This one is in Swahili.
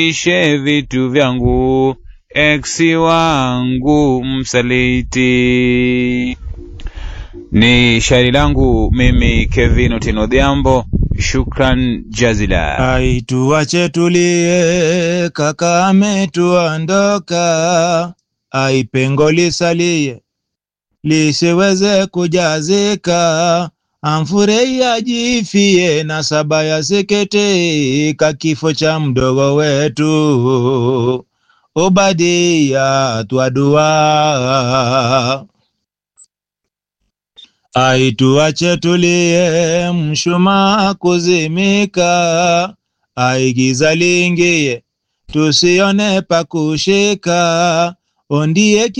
ishe vitu vyangu, eksi wangu msaliti. Ni shairi langu mimi Kevin Otieno Odhiambo, shukran jazila. Ai, tuache tulie, kaka ametuondoka. Ai, pengo lisalie lisiweze kujazika. Amfurei ajifie na saba ya seketika, kifo cha mdogo wetu Obadia twadua. Ai, tuache tulie, mshumaa kuzimika. Ai, giza liingie, tusione pa kushika. Ondie